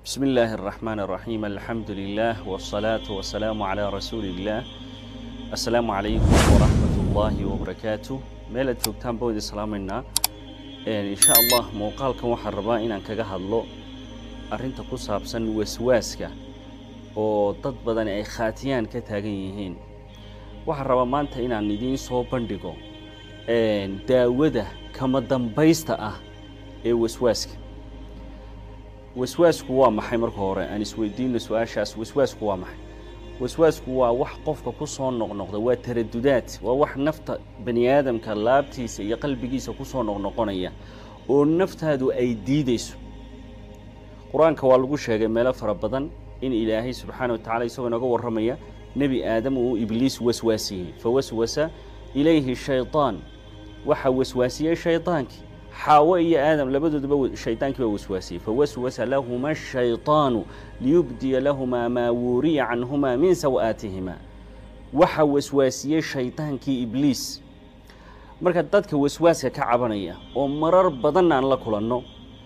بسم الله الرحمن الرحيم الحمد لله والصلاة والسلام على رسول الله السلام عليكم ورحمة الله وبركاته meelaad joogtaan baan idin salaamaynaa insha allah muuqaalkan waxaan rabaa inaan kaga hadlo arrinta ku saabsan waswaaska oo dad badan ay khaatiyaan ka taagan yihiin waxaan rabaa maanta inaan idiin soo bandhigo daawada kama dambaysta ah ee waswaaska waswaasku waa maxay marka hore aan isweydiino su-aashaas waswaasku waa maxay waswaasku waa wax qofka ku soo noqnoqda waa taradudaad waa wax nafta bani aadamka laabtiisa iyo qalbigiisa ku soo noqnoqonaya oo naftaadu ay diideyso qur-aanka waa lagu sheegay meelo fara badan in ilaahay subxaana wa tacala isagoo inaga warramaya nebi aadam uu ibliis waswaasiyey fawaswasa ilayhi shayطaan waxaa waswaasiyey shaydaankii xaawo iyo aadam labadooduba shaydaankii baa waswaasiyey fawaswasa lahuma ashayطaanu liyubdiya lahumaa maa wuuriya canhumaa min saw-aatihima waxaa waswaasiyey shaydaankii ibliis marka dadka waswaaska ka cabanaya oo marar badan aan la kulanno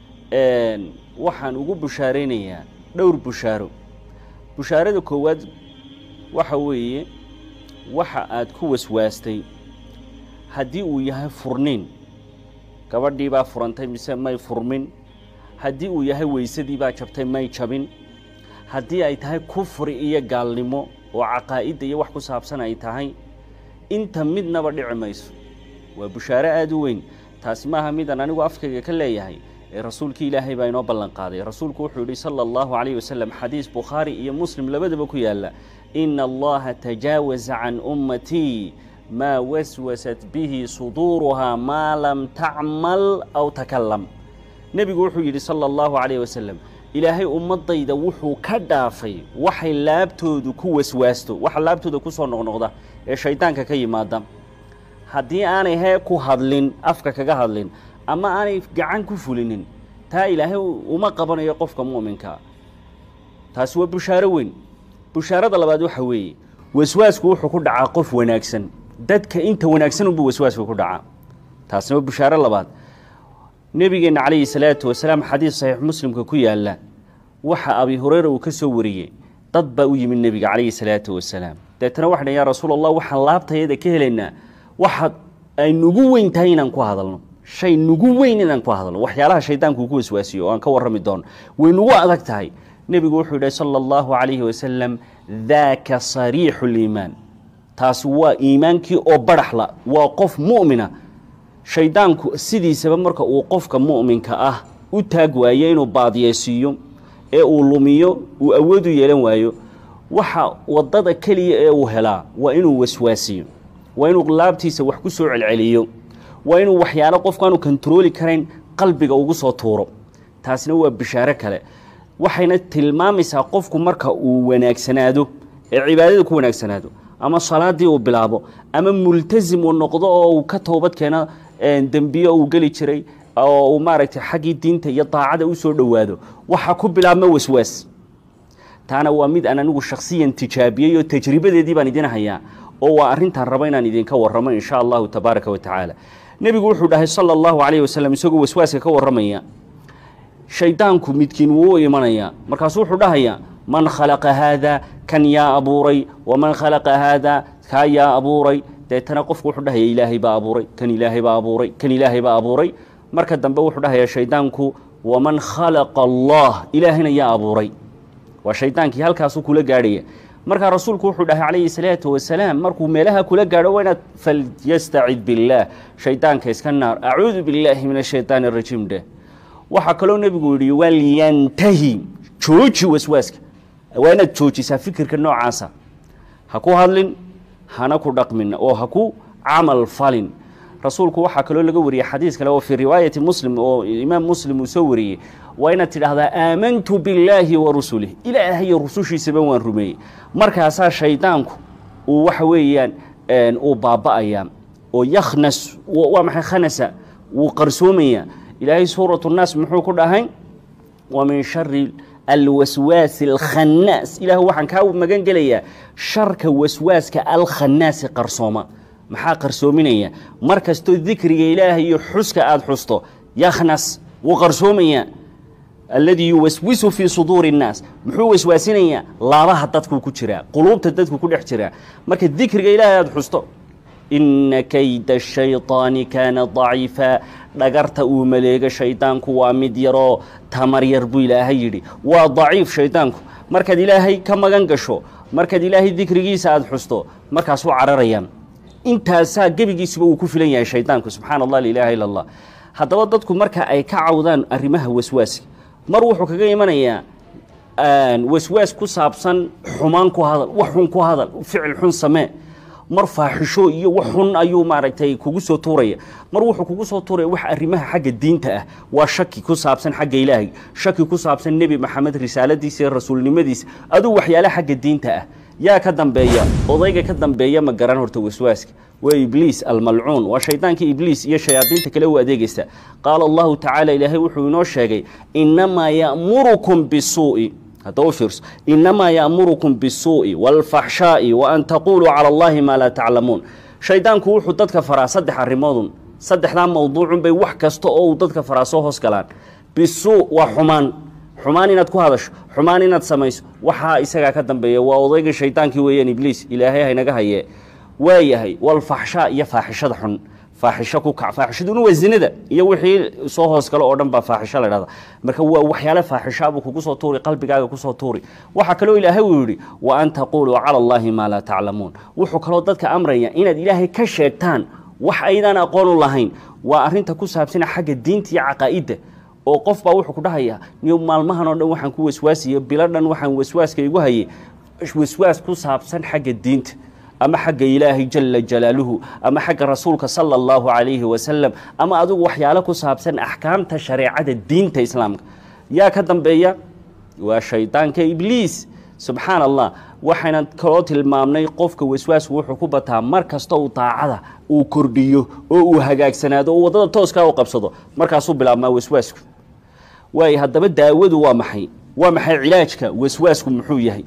waxaan ugu bushaaraynayaa dhowr bushaaro bushaarada koowaad waxa weeye waxa aad ku waswaastay haddii uu yahay furniin gabadhii baa furantay mise may furmin haddii uu yahay weysadii baa jabtay may jabin haddii ay tahay kufri iyo gaalnimo oo caqaa'idda iyo wax ku saabsan ay tahay inta midnaba dhici mayso waa bushaaro aada u weyn taasi maaha midaan anigu afkayga ka leeyahay ee rasuulkii ilaahay baa inoo ballan qaaday rasuulku wuxuu yidhi sala allahu calayh wasalam xadiis bukhaari iyo muslim labadaba ku yaalla ina allaha tajaawaza can ummatii maa waswasat bihi suduuruhaa maa lam tacmal aw takalam nebigu wuxuu yidhi sala allahu calayh wasalam ilaahay ummadayda wuxuu ka dhaafay waxay laabtoodu ku waswaasto waxa laabtooda ku soo noqnoqda ee shaydaanka ka yimaada haddii aanay hee ku hadlin afka kaga hadlin ama aanay gacan ku fulinin taa ilaahay uma qabanayo qofka mu'minkaa taasi waa bushaaro weyn bushaarada labaad waxa weeye waswaasku wuxuu ku dhacaa qof wanaagsan dadka inta wanaagsan unbuu waswaasku ku dhacaa taasina waa bushaaro labaad nebigeenna calayhi salaatu wasalaam xadiis saxiix muslimka ku yaalla waxa abi hureyra uu ka soo wariyey dad baa u yimid nebiga calayhi salaatu wasalaam deetana waxa dhan yaa rasuul allah waxaan laabtayada ka helaynaa waxa ay nugu weyn tahay inaan ku hadalno shay nugu weyn inaan ku hadalno waxyaalaha shaydaanku ku waswaasiyo oo aan ka warrami doono way nugu adag tahay nebigu wuxuu yidhi sala allahu calayhi wasalam daaka sariixu liimaan taasi waa iimaankii oo baraxla waa qof mu'mina shaydaanku sidiisaba marka uu qofka mu'minka ah u taag waayo inuu baadiyeysiiyo ee uu lumiyo uu awood u yeelan waayo waxa waddada keliya ee uu helaa waa inuu waswaasiyo waa inuu laabtiisa wax ku soo celceliyo waa inuu waxyaalo qofkaanu kontarooli karayn qalbiga ugu soo tuuro taasina waa bishaaro kale waxayna tilmaamaysaa qofku marka uu wanaagsanaado ee cibaadada ku wanaagsanaado ama salaadii uu bilaabo ama multasim uu noqdo oo uu ka toobad keeno dembiyo uu geli jiray oo uu maaragtay xaggii diinta iyo daacada u soo dhowaado waxaa ku bilaabma waswaas taana waa mid aan anigu shakhsiyan tijaabiyey oo tajribadeedii baan idin hayaa oo waa arrintaan rabo inaan idinka warramo insha allahu tabaaraka wa tacaala nebigu wuxuu dhahay sala allahu calayhi wasalam isagoo waswaaska ka warramaya shaydaanku midkiin wuu u imanayaa markaasuu wuxuu dhahayaa man khalaqa haada kan yaa abuuray waman khalaqa haada kaa yaa abuuray deetana qofku wuxuu dhahaya ilaahay baa abuuray kan ilaahay baa abuuray kan ilaahay baa abuuray marka dambe wuxuu dhahayaa shaydaanku waman khalaqa allah ilaahayna yaa abuuray waa shaydaankii halkaasuu kula gaadhaya markaa rasuulku wuxuu dhahay calayhi salaatu wasalaam markuu meelaha kula gaadho waa inaad falyastacid billaah shaydaanka iska naar acuudu billaahi min ashaytaan arajiim dheh waxaa kaloo nebigu yidhi walyantahi jooji waswaaska waa inaad joojisaa fikirka noocaasa ha ku hadlin hana ku dhaqmin oo ha ku camal falin rasuulku waxaa kaloo laga wariyey xadiis kale oo fii riwaayati muslim oo imaam muslim uu soo wariyey waa inaad tidhaahdaa aamantu billaahi wa rusulih ilaahayo rusushiisaba waan rumeeyey markaasaa shaydaanku uu waxa weeyaan uu baaba'ayaa oo yakhnas waa maxay khanasa wuu qarsoomaya ilaahay suuratu nnaas muxuu ku dhahay wa min shari alwaswaasi alkhannaas ilaah waxaan kaa magan gelayaa sharka waswaaska alkhannaasi qarsooma maxaa qarsoominaya mar kastoo dikriga ilaahay iyo xuska aada xusto yakhnas wuu qarsoomayaa alladii yuwaswisu fii suduuri اnnaas muxuu waswaasinayaa laabaha dadku ku jiraa quluubta dadku ku dhex jiraa marka dikriga ilaahay aada xusto ina kayda shayطaani kaana daciifa dhagarta uu maleego shaydaanku waa mid yaroo tamar yar buu ilaahay yidhi waa daciif shaydaanku markaad ilaahay ka magan gasho markaad ilaahay dikrigiisa aada xusto markaasuu cararayaan intaasaa gebigiisuba uu ku filan yahay shaydaanku subxaana allah lailaha illa allah haddaba dadku marka ay ka cawdaan arrimaha waswaaska mar wuxuu kaga imanayaa waswaas ku saabsan xumaan ku hadal wax xun ku hadal ficil xun samee mar faaxisho iyo wax xun ayuu maaragtay kugu soo tuuraya mar wuxuu kugu soo tuuraya wax arrimaha xagga diinta ah waa shaki ku saabsan xagga ilaahay shaki ku saabsan nebi maxamed risaaladiisa iyo rasuulnimadiisa aduu waxyaale xagga diinta ah yaa ka dambeeya odayga ka dambeeya ma garan horta waswaaska waa ibliis almalcuun waa shaydaanka ibliis iyo shayaadiinta kale u adeegaysa qaala allahu tacaala ilaahay wuxuu inoo sheegay inamaa ya'murukum bisuu'i hadda u fiirso inamaa ya'murukum bisuu'i waalfaxshaa'i wa an taquluu cala allahi maa laa taclamuun shaydaanku wuxuu dadka faraa saddex arrimoodun saddexdaa mawduucun bay wax kasta oo uu dadka faraa soo hoos galaan bisuu waa xumaan xumaan inaad ku hadasho xumaan inaad samayso waxaa isagaa ka dambeeya waa odayga shaydaankii weeyaan ibliis ilaahay haynaga hayee waa yahay walfaxshaa iyo faaxishada xun faaxisho ku kac faaxishaduna waa zinada iyo wixii soo hoos galo oo dhan baa faaxisho la dhahda marka waa waxyaale faaxishaabuu kugu soo tuuri qalbigaaga kusoo tuuri waxaa kaloo ilaahay uu yidhi wa an taquluu cala allahi maa laa taclamuun wuxuu kaloo dadka amraya inaad ilaahay ka sheegtaan wax aydaan aqoon u lahayn waa arrinta ku saabsana xagga diinta iyo caqaa'idda oo qof baa wuxuu ku dhahayaa niyo maalmahan oo dhan waxaan ku waswaasiye bilo dhan waxaan waswaaska igu hayay waswaas ku saabsan xagga diinta ama xagga ilaahay jala jalaaluhu ama xagga rasuulka sala allahu calayhi wasalam ama adigu waxyaalo ku saabsan axkaamta shareecada diinta islaamka yaa ka dambeeya waa shaydaanka ibliis subxaan allah waxayna kaloo tilmaamnay qofka waswaasku wuxuu ku bataa mar kasta uu daacada uu kordhiyo oo uu hagaagsanaado oo waddada tooskaa u qabsado markaasuu bilaabmaa waswaasku waayo haddaba daawadu waa maxay waa maxay cilaajka waswaasku muxuu yahay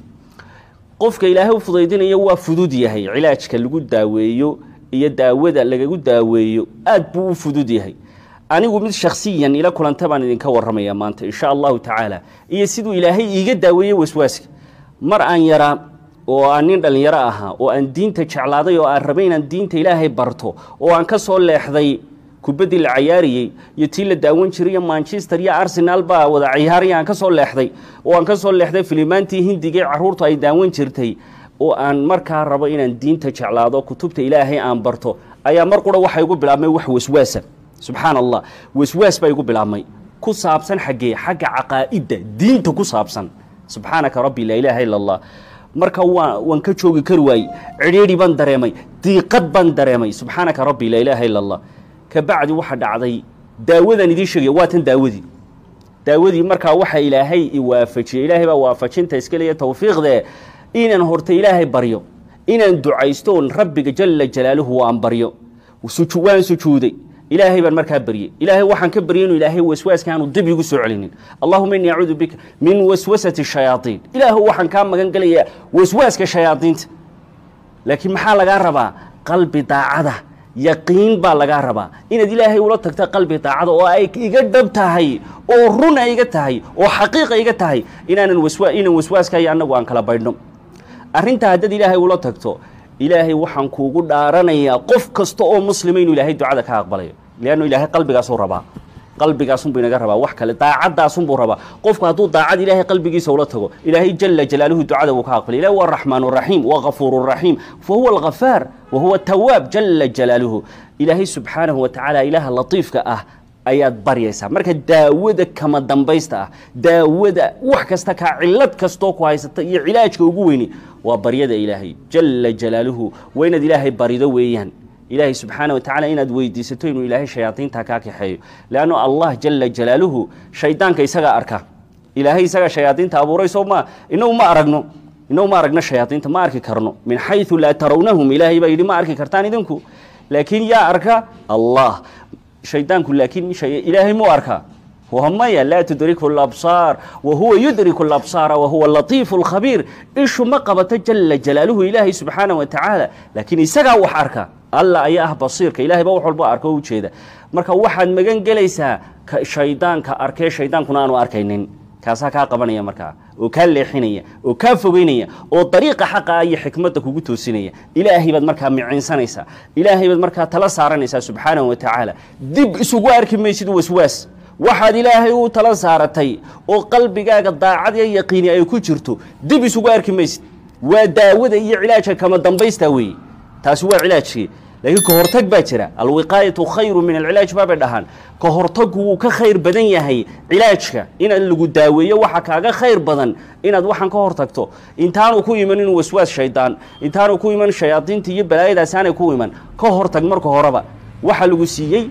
qofka ilaahay u fudaydinayo waa fudud yahay cilaajka lagu daaweeyo iyo daawada lagagu daaweeyo aad buu u fudud yahay anigu mid shakhsiyan ila kulanta baan idinka warramaya maanta insha allahu tacaala iyo siduu ilaahay iiga daaweeyey waswaaska mar aan yaraa oo aan nin dhallinyaro ahaa oo aan diinta jeclaaday oo aan rabay inaan diinta ilaahay barto oo aan ka soo leexday kubaddii la cayaariyey iyo tii la daawan jiray iyo manchester iyo arsenal baa wada ciyaaraya aan ka soo leexday oo aan ka soo leexday filimaantii hindigee carruurtu ay daawan jirtay oo aan markaa rabo inaan diinta jeclaado kutubta ilaahay aan barto ayaa mar qura waxa igu bilaabmay wax waswaasa subxaan allah waswaas baa igu bilaabmay ku saabsan xaggee xagga caqaa'idda diinta ku saabsan subxaanaka rabbi laa ilaaha ila allah marka waa waan ka joogi kari waayey cidhiidhi baan dareemay diiqad baan dareemay subxaanaka rabbi laa ilaaha ila allah kabacdi waxa dhacday daawadan idiin sheegaya waa tan daawadii daawadii markaa waxa ilaahay i waafajiyey ilaahay baa waafajinta iska leeya tawfiiqdee inaan horta ilaahay baryo inaan ducaysto oon rabbiga jala jalaaluhu waan baryo waan sujuuday ilaahay baan markaa baryey ilaahay waxaan ka baryay inuu ilaahay waswaaska aanu dib igu soo celinin allahuma innii acuudu bika min waswasati shayaaiin ilaahu waxaan kaa magan gelayaa waswaaska shayaadiinta laakiin maxaa lagaa rabaa qalbi daacada yaqiin baa lagaa rabaa inaad ilaahay ula tagta qalbi daacada oo ay iga dhab tahay oo run ay iga tahay oo xaqiiqa iga tahay inaanan waswa inaan waswaaska iyo annagu aan kala baydhno arrintaa haddaad ilaahay ula tagto ilaahay waxaan kuugu dhaaranayaa qof kasta oo muslima inuu ilaahay ducada ka aqbalayo leannu ilaahay qalbigaasuu rabaa qalbigaasunbuu inaga rabaa wax kale daacadaasunbuu rabaa qofku hadduu daacad ilaahay qalbigiisa ula tago ilaahay jala jalaaluhu ducada wuu ka aqbalay ilahi waa araxmaan raxiim waa gafuur raxiim fa huwa alghafaar wa huwa tawaab jala jalaaluhu ilaahay subxaanahu wa tacaala ilaaha latiifka ah ayaad baryaysaa marka daawada kama dambaysta ah daawada wax kasta kaa cilad kastoo ku haysata iyo cilaajka ugu weyni waa baryada ilaahay jala jalaaluhu waa inaad ilaahay barido weeyaan ilaahay subxaana wa tacala inaad weydiisato inuu ilaahay shayaadiinta kaa kaxeeyo leanno allah jala jalaaluhu shaydaanka isagaa arka ilaahay isagaa shayaadiinta abuuray soo ma inagu ma aragno inagu ma aragno shayaadiinta ma arki karno min xayu laa tarawnahum ilaahay baa yidhi ma arki kartaan idinku laakiin yaa arka allah shaydaanku laakiin ilaahay muu arkaa maya laa tudriku labsaar wa huwa yudriku labsaara wa huwa latiifu lkhabiir ishu ma qabato jala jalaaluhu ilaahay subxaana wa tacaala laakiin isagaa wax arka alla ayaa ah basiirka ilahay baa wax walba arko o ujeeda marka waxaad magan gelaysaa shaydaanka arkee shaydaankuna aanu arkaynin kaasaa kaa qabanaya markaa oo kaa leexinaya oo kaa fogeynaya oo dariiqa xaqa iyo xikmadda kugu toosinaya ilaahay baad markaa micinsanaysaa ilaahay baad markaa tala saaranaysaa subxaanahu wa tacaala dib isugu arki maysid waswaas waxaad ilaahay u tala saaratay oo qalbigaaga daacad iyo yaqiini ay ku jirto dib isugu arki maysid waa daawada iyo cilaajka kama dambaystaa weeye taasi waa cilaajkii laakiin ka hortag baa jira alwiqaayatu khayru min alcilaaj baabay dhahaan ka hortaggu wuu ka khayr badan yahay cilaajka inaad lagu daaweeyo waxa kaaga khayr badan inaad waxaan ka hortagto intaanu ku iman inuu waswaas shaydaan intaanu ku iman shayaadiinta iyo balaayadaas aanay ku iman ka hortag marka horeba waxa lagu siiyey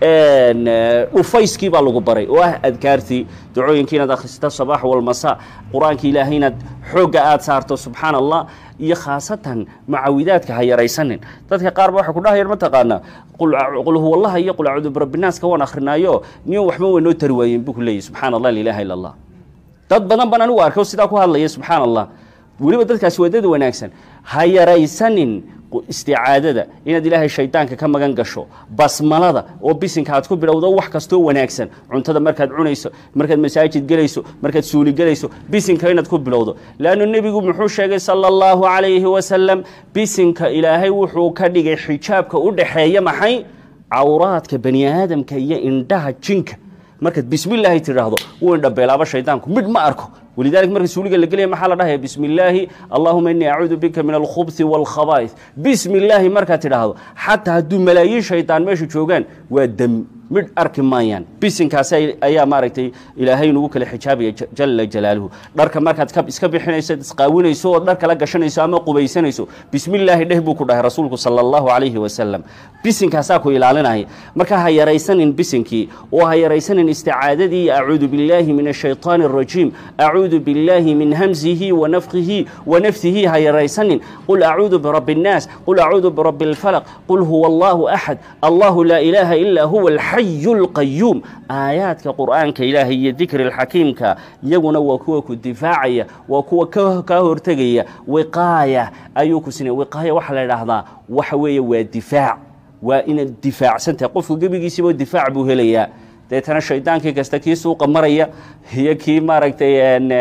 dhufayskii baa lagu baray oo ah adkaartii dacooyinkii inaad akhrista sabaax walmasa qur-aanka ilaahay inaad xoogga aada saarto subxaana allah iyo khaasatan macawidaadka ha yaraysanin dadka qaar ba waxay ku dhahayaan mataqaanaa qul huwallaha iyo qul acuudu birabinaaska waan akrinaayo niyo waxba way noo tari waayeen buu ku leeyahy subxana allah lailaha illa allah dad badan baan anigu arkay oo sidaa ku hadlaya subxaana allah weliba dadkaasi waa dad wanaagsan ha yaraysanin isticaadada inaad ilaahay shaydaanka ka magan gasho basmalada oo bisinka aad ku bilowdo wax kastoo wanaagsan cuntada markaad cunayso markaad masaajid gelayso markaad suuli gelayso bisinka inaad ku bilowdo leannu nebigu muxuu sheegay sala allahu calayhi wasalam bisinka ilaahay wuxuu ka dhigay xijaabka u dhaxeeya maxay cawraadka bani aadamka iyo indhaha jinka markaad bismillaahi tidhaahdo wuu indhabeelaaba shaydaanku midh ma arko ولذلك مركز سوليك اللي قليه محل راه بسم الله اللهم اني اعوذ بك من الخبث والخبائث بسم الله مركز تراهو حتى هدو ملايين شيطان ماشي جوغان ودم mid arki maayaan bisinkaas ayaa maaragtay ilaahay nagu kala xijaabaya jala jalaaluhu dharka markaad iska bixinayso isqaawinayso oo dhar kala gashanayso ama qubaysanayso bismillaahi dheh buu ku dhahay rasuulku sala allahu calayhi wasalam bisinkaasaa ku ilaalinaya marka ha yaraysanin bisinkii oo ha yaraysanin isticaadadii acuudu billaahi min ashaytaani arajiim acuudu billaahi min hamzihi wa nafkihi wa naftihi ha yaraysanin qul acuudu birabbi الnaas qul acuudu birabbi اlfalaq qul huwa allahu axad allahu laa ilaaha ilaa huwa alxay القيوم آياتك قرآنك إلهي ذكر الحكيم كا يغنا وكوا كدفاعية وكوا كهورتغية وقاية أيوك سنة وقاية وحلا لحظة وحوية ودفاع وإن الدفاع سنت قف قبل يسيب الدفاع بوهليا deetana shaydaankii kasta kii suuqa maraya iyo kii maaragtay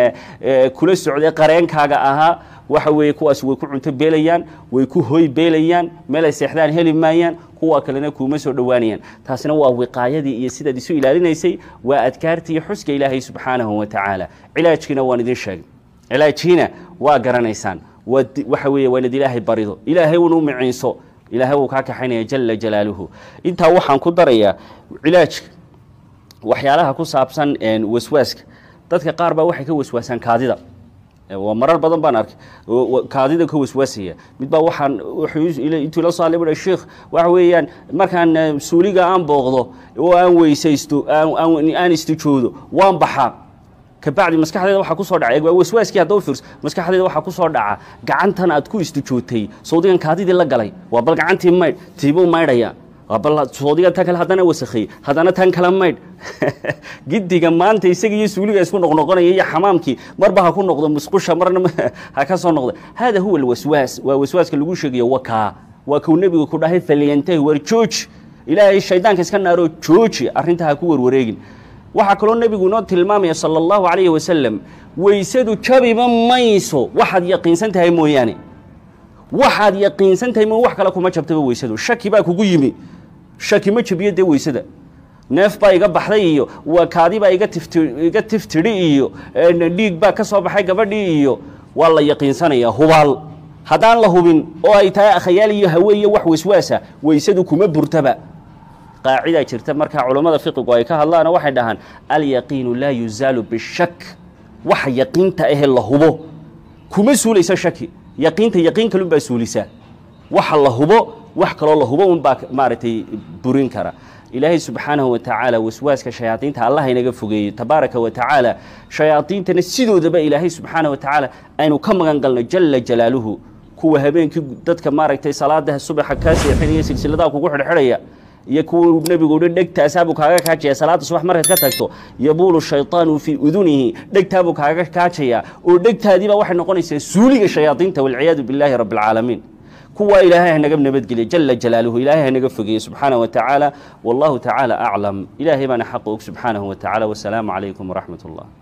kula socday qareenkaaga ahaa waxa weeye kuwaas way ku cunto beelayaan way ku hoy beelayaan meel ay seexdaan heli maayaan kuwa kalena kuuma soo dhowaanayaan taasina waa wiqaayadii iyo sidaad isu ilaalinaysay waa adkaartii iyo xuska ilaahay subxaanahu wa tacaala cilaajkiina waan idin sheegay cilaajkiina waa garanaysaan waxa weeye waa inaad ilaahay barido ilaahay una u miciinso ilaahay wuu kaa kaxaynaya jala jalaaluhu intaa waxaan ku darayaa cilaajka waxyaalaha ku saabsan waswaaska dadka qaar baa waxay ka waswaasaan kaadida waa marar badan baan arkay kaadida ka waswaasaya mid baa waxaan intuu la soo hadlay bui sheikh waxa weeyaan markaan suuliga aan booqdo oo aan weysaysto aan istijoodo waan baxaa kabacdi maskaxdeeda waxaa kusoo dhaca waa waswaaskii hadda u fiirso maskaxdeeda waxaa kusoo dhaca gacantan aad ku istijootay sawdigan kaadidii la galay waa bal gacantii maydh tiibuu maydhaya bal soodiga tan kale haddana wasakheeye haddana tan kale maydh gidiga maanta isaga iyo suuliga isku noqnoqonaya iyo xamaamkii marba ha ku noqdo musqusha marna ha ka soo noqdo hada huwa alwaswaas waa waswaaska lagu sheegayo wakaa waa kuu nebigu ku dhahay falyantahi war jooji ilaahay shaydaanka iska naaroo jooji arrinta ha ku warwareegin waxaa kaloo nebigu inoo tilmaamaya sala allahu calayhi wasalam weysadu jabiba mayso waxaad yaqiinsan tahay mooyaane waxaad yaqiinsan tahay mo wax kale kuma jabtaba weysadu shaki baa kugu yimi shaki ma jabiyo dee weysada neef baa iga baxday iyo waa kaadi baa iga tifti iga tiftidhi iyo dhiig baa ka soo baxay gabadhii iyo waa la yaqiinsanayaa hubaal haddaan la hubin oo ay tahay akhayaal iyo hawe iyo wax waswaasa weysadu kuma burtaba qaacidaa jirta markaa culammada fiqigu ay ka hadlaan waxay dhahaan alyaqiinu laa yuzaalu bishak waxa yaqiinta ahe la hubo kuma suulaysa shaki yaqiinta yaqiin kalun baa suulisaa waxa la hubo wax kaloo la hubo unbaa maaragtay burin kara ilaahay subxaanahu wa tacaala waswaaska shayaadiinta allah inaga fogeeyo tabaaraka wa tacaala shayaadiintana sidoodaba ilaahay subxaanahu wa tacaala aynu ka magan galno jala jalaaluhu kuwa habeenkii dadka maaragtay salaada subaxa kaa seexinaya silsiladaha kugu xidhxidhaya iyo kuwa nebigu uhi dhegtaasaabuu kaaga kaajaya salaada subax markaad ka tagto yabuulu shayطaanu fii udunihi dhegtaabuu kaaga kaajaya oo dhegtaadiiba waxay noqonaysaa suuliga shayaadiinta walciyaadu billahi rabbi اlcaalamiin kuwaa ilaahay hanaga nabadgeliya jala jalaaluhu ilaahay hanaga fogeeye subxaana wa tacaala wallahu tacaala aclam ilaahay baana xaqa og subxaanahu wa tacala wasalaamu calaykum waraxmat ullah